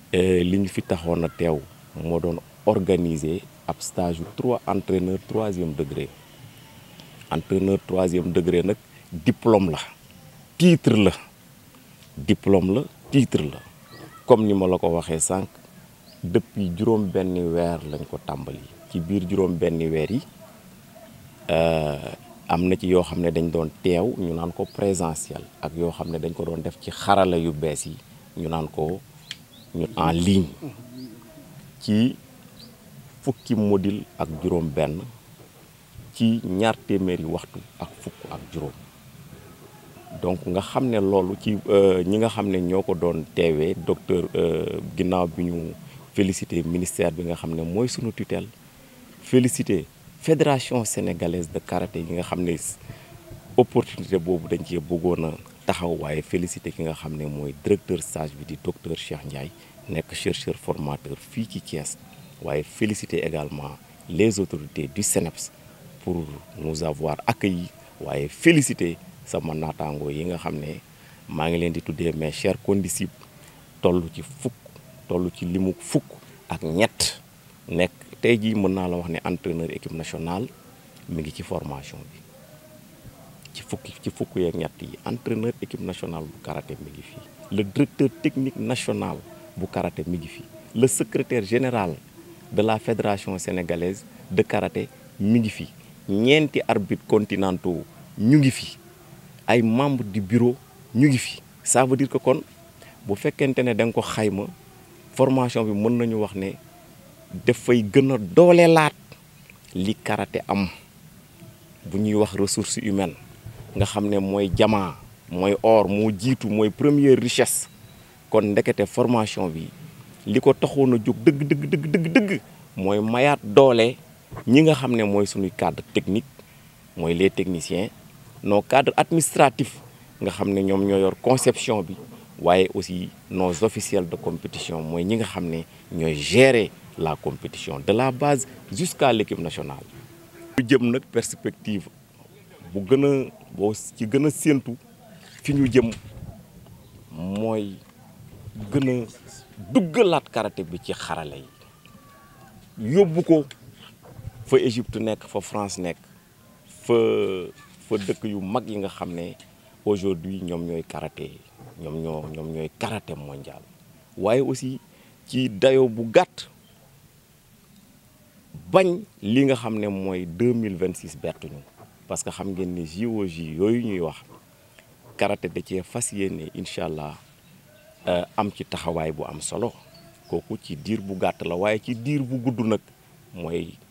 li ñu fi taxoon a teew moo doon organiser ab stage yu trois entraîneur troisième degré entraîneur troisième degré nag diplôme la titre la diplôme la titre la comme ni ma la ko waxee sànq depuis juróom benni weer lañ ko tàmbali ci biir juróom benni weer yi am na ci yoo xam ne dañ doon teew ñu naan ko présentiel ak yoo xam ne dañ ko doon def ci xarala yu bees yi ñu naan ko ñu en ligne ci fukki module ak juróom benn ci ñaar téeméeri waxtu ak fukk ak juróom donc nga xam ne loolu ci ñi nga xam ne ñoo ko doon teewee docteur ginnaaw bi ñu félicité ministère bi nga xam ne mooy sunu tutelle félicité fédération sénégalaise de karaté yi nga xam ne opportunité boobu dañ cee bëggoon a taxaw waaye félicité ki nga xam ne mooy directeur stage bi di docteur Cheikh Ndiaye nekk chercheur formateur fii ci Thiès waaye félicité également les autorités du CNEPS pour nous avoir accueillis waaye félicité sama naataango yi nga xam ne maa ngi leen di tuddee mes chers condisciples toll ci fukk toll ci limu fukk ak ñett nekk tey jii mën naa la wax ne entraîneur équipe nationale mi ngi ci formation bi ci fukki ci fukk yeeg ñett yi entraîneur équipe nationale bu karaté mi ngi fii le directeur technique national bu karaté mi ngi fii le secrétaire général de la fédération sénégalaise de karaté mi ngi fi ñeenti arbitres continentaux ñu ngi fi ay membres du bureau ñu ngi fi ça veut dire que kon bu fekkente ne da nga ko xayma formation bi mën nañu wax ne dafay gën a dooleelaat li karaté am bu ñuy wax ressources humaines nga xam ne mooy jamaa mooy or moo jiitu mooy première richesse kon ndekete formation bi li ko taxoon a jóg dëgg dëgg dëgg dëgg dëgg mooy mayaat doole ñi nga xam ne mooy suñuy cadre technique mooy les techniciens nos cadres administratifs nga xam ne ñoom ñoo yor conception bi waaye aussi nos officiels de compétition mooy ñi nga xam ne ñooy gérer la compétition de la base jusqu'à l'équipe nationale ñu jëm nag perspective bu gën a boo ci gën a séentu fi ñu jëm mooy gën a duggalaat karaté bi ci xarale yi yóbbu ko fa Égypte nekk fa France nekk fa fa dëkk yu mag yi nga xam ne aujourd'hui ñoom ñooy karaté ñoom ñoo ñoom ñooy karaté mondial waaye aussi ci dayo bu gàtt bañ li nga xam ne mooy deux mille vingt six bertuñu parce que xam ngeen ni JOJ yooyu ñuy wax karaté da cee fas yéene incha allah am ci taxawaay bu am solo kooku ci diir bu gàtt la waaye ci diir bu gudd nag mooy